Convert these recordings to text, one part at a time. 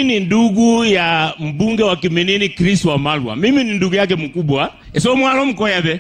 ni ndugu ya mbunge wa Kiminini Chris Wamalwa. Mimi ni ndugu yake mkubwa, so mwalo mkoyabe,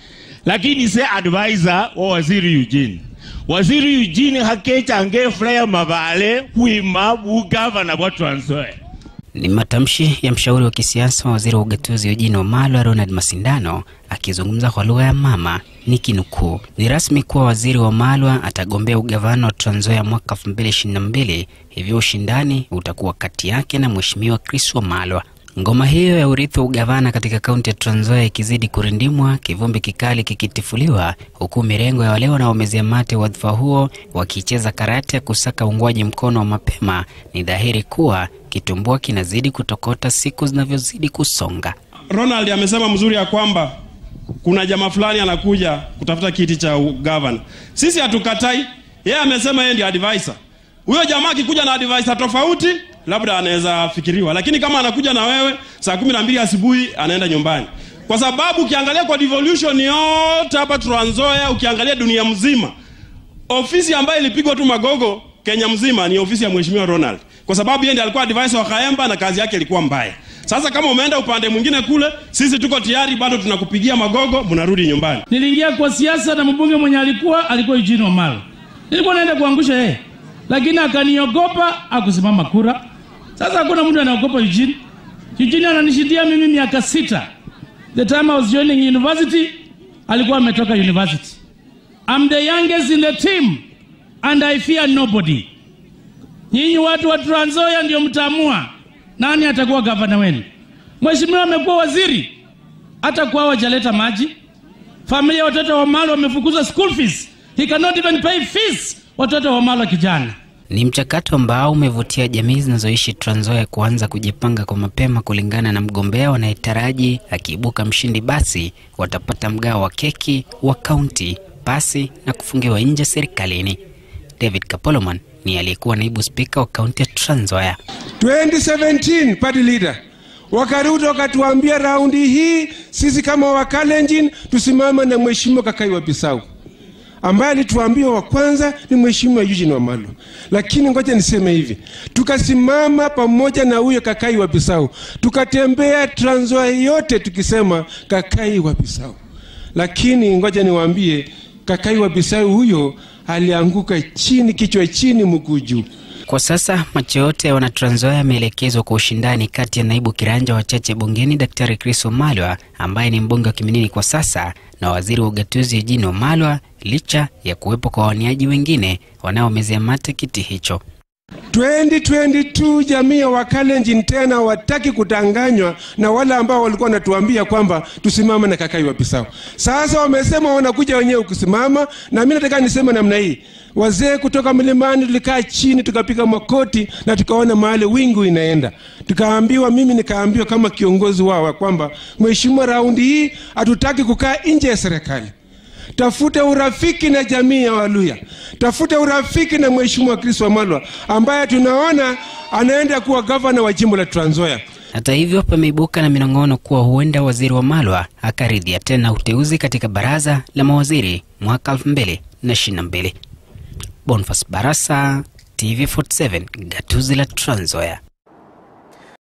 lakini se advisor wa waziri Eugene. Waziri Eugene hakechange flaya mabale kuima bugavana bwa Trans Nzoia. Ni matamshi ya mshauri wa kisiasa wa waziri wa ugatuzi Eugene Wamalwa Ronald Masindano akizungumza kwa lugha ya mama nikinukuu, ni rasmi kuwa waziri Wamalwa atagombea ugavana wa Trans Nzoia mwaka 2022, hivyo ushindani utakuwa kati yake na mheshimiwa Chris Wamalwa. Ngoma hiyo ya urithi wa ugavana katika kaunti ya Trans Nzoia ikizidi kurindimwa, kivumbi kikali kikitifuliwa, huku mirengo ya wale wanaomezea mate wadhifa huo wakicheza karate ya kusaka uungwaji mkono wa mapema, ni dhahiri kuwa kitumbua kinazidi kutokota siku zinavyozidi kusonga. Ronald amesema mzuri ya kwamba kuna jamaa fulani anakuja kutafuta kiti cha gavana. Sisi hatukatai, yeye amesema yeye ndio advisor. Huyo jamaa akikuja na advisor tofauti, labda anaweza fikiriwa, lakini kama anakuja na wewe saa kumi na mbili asubuhi anaenda nyumbani, kwa sababu ukiangalia kwa devolution yote hapa Trans Nzoia, ukiangalia dunia mzima, ofisi ambayo ilipigwa tu magogo Kenya mzima ni ofisi ya mheshimiwa Ronald, kwa sababu yeye ndiye alikuwa advisor wa Kaemba na kazi yake ilikuwa mbaya. Sasa kama umeenda upande mwingine kule, sisi tuko tayari, bado tunakupigia magogo, mnarudi nyumbani. Niliingia kwa siasa na mbunge mwenye alikuwa alikuwa Eugene Wamalwa, nilikuwa naenda kuangusha yeye, lakini akaniogopa, akusimama kura. Sasa hakuna mtu anaogopa Eugene. Eugene ananishindia mimi miaka sita. The time I was joining university, alikuwa ametoka university. I'm the youngest in the team and I fear nobody. Nyinyi watu wa Trans Nzoia ndio mtaamua nani atakuwa gavana wenu. Mheshimiwa amekuwa waziri, hata kwao hajaleta maji. Familia ya watoto wa Wamalwa wamefukuza school fees. He cannot even pay fees watoto wa Wamalwa kijana. Ni mchakato ambao umevutia jamii zinazoishi Trans Nzoia kuanza kujipanga kwa mapema kulingana na mgombea wanayetaraji akiibuka mshindi, basi watapata mgao wa keki wa kaunti, pasi na kufungiwa nje serikalini. David Kapoloman ni aliyekuwa naibu spika wa kaunti ya Trans Nzoia. 2017 party leader wakarudi wakatuambia, raundi hii sisi kama Wakalenjin tusimame na mheshimiwa Kakai wa Bisau ambaye alituambia wa kwanza ni mheshimiwa Eugene Wamalwa. Lakini ngoja niseme hivi, tukasimama pamoja na huyo Kakai wa Bisau, tukatembea Trans Nzoia yote tukisema Kakai wa Bisau. Lakini ngoja niwaambie, Kakai wa Bisau huyo alianguka chini, kichwa chini, mguu juu. Kwa sasa macho yote ya wana Trans Nzoia yameelekezwa kwa ushindani kati ya naibu kiranja wachache bungeni Daktari Chris Wamalwa ambaye ni mbunge wa Kiminini kwa sasa na waziri wa ugatuzi Eugene Wamalwa, licha ya kuwepo kwa waniaji wengine wanaomezea mate kiti hicho. 2022 jamii ya Wakalenjin tena wataki kutanganywa na wale ambao walikuwa wanatuambia kwamba tusimame na Kakai wa Bisau. Sasa wamesema wanakuja wenyewe kusimama, na mimi nataka niseme namna hii. Wazee kutoka milimani tulikaa chini tukapiga makoti na tukaona mahali wingu inaenda, tukaambiwa, mimi nikaambiwa kama kiongozi wao kwamba mheshimiwa, raundi hii hatutaki kukaa nje ya serikali tafute urafiki na jamii ya Waluya, tafute urafiki na mheshimiwa Chris Wamalwa ambaye tunaona anaenda kuwa gavana wa jimbo la Trans Nzoia. Hata hivyo, pameibuka na minong'ono kuwa huenda waziri Wamalwa akaridhia tena uteuzi katika baraza la mawaziri mwaka 2022. Boniface Barasa, TV47, gatuzi la Trans Nzoia.